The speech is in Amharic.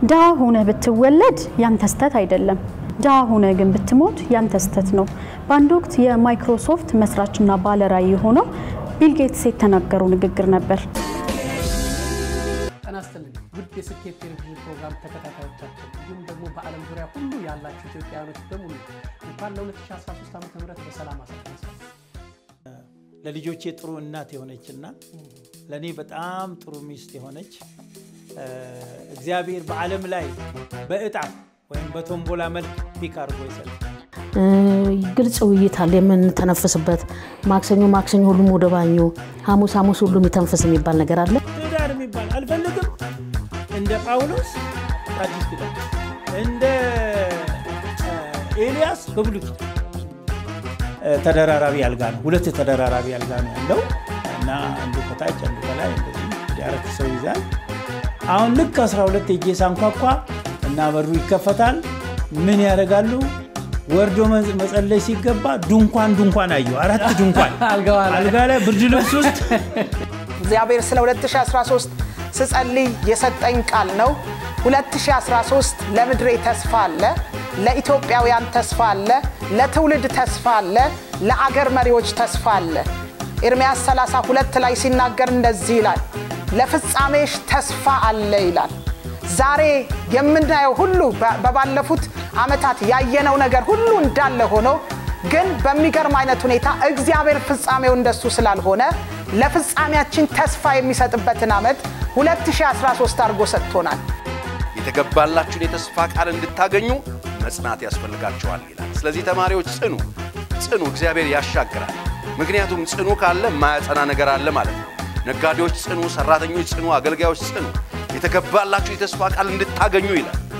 ድሃ ሆነ ብትወለድ ያንተ ስተት አይደለም። ድሃ ሆነ ግን ብትሞት ያንተ ስተት ነው። በአንድ ወቅት የማይክሮሶፍት መስራችና ባለራዕይ የሆነው ቢል ጌትስ የተናገረው ንግግር ነበር። ጤና ይስጥልኝ ውድ የስኬት ቴሌቪዥን ፕሮግራም ተከታታዮቻችን እንዲሁም ደግሞ በዓለም ዙሪያ ሁሉ ያላችሁ ኢትዮጵያውያኖች በሙሉ እንኳን ለ2013 ዓ ም በሰላም አሳደረሳችሁ። ለልጆቼ ጥሩ እናት የሆነችና ለእኔ በጣም ጥሩ ሚስት የሆነች እግዚአብሔር በዓለም ላይ በእጣ ወይም በቶምቦላ መልክ ፒክ አድርጎ ይሰጥ ግልጽ ውይይት አለ የምንተነፍስበት። ማክሰኞ ማክሰኞ ሁሉም ወደ ባኞ፣ ሐሙስ ሐሙስ ሁሉም ይተንፍስ የሚባል ነገር አለ። ትዳር የሚባል አልፈልግም። እንደ ጳውሎስ አዲስ ኪዳን፣ እንደ ኤልያስ በብሉይ ኪዳን ተደራራቢ አልጋ ነው። ሁለት ተደራራቢ አልጋ ነው ያለው እና አንዱ ከታች አንዱ ከላይ እንደዚህ ወደ አራት ሰው ይዛል። አሁን ልክ 12 የጄ ሳንኳኳ እና በሩ ይከፈታል። ምን ያደርጋሉ? ወርዶ መጸለይ ሲገባ ድንኳን ድንኳን አየሁ። አራት ድንኳን አልጋ ላይ ብርድ ልብስ ውስጥ እግዚአብሔር ስለ 2013 ስጸልይ የሰጠኝ ቃል ነው። 2013 ለምድሬ ተስፋ አለ፣ ለኢትዮጵያውያን ተስፋ አለ፣ ለትውልድ ተስፋ አለ፣ ለአገር መሪዎች ተስፋ አለ። ኤርምያስ 32 ላይ ሲናገር እንደዚህ ይላል፣ ለፍጻሜሽ ተስፋ አለ ይላል። ዛሬ የምናየው ሁሉ በባለፉት ዓመታት ያየነው ነገር ሁሉ እንዳለ ሆኖ ግን በሚገርም አይነት ሁኔታ እግዚአብሔር ፍጻሜው እንደሱ ስላልሆነ ለፍጻሜያችን ተስፋ የሚሰጥበትን ዓመት 2013 አድርጎ ሰጥቶናል። የተገባላችሁን የተስፋ ቃል እንድታገኙ መጽናት ያስፈልጋቸዋል ይላል። ስለዚህ ተማሪዎች ጽኑ፣ ጽኑ። እግዚአብሔር ያሻግራል። ምክንያቱም ጽኑ ካለ ማያጸና ነገር አለ ማለት ነው። ነጋዴዎች ጽኑ፣ ሰራተኞች ጽኑ፣ አገልጋዮች ጽኑ። የተገባላችሁ የተስፋ ቃል እንድታገኙ ይላል።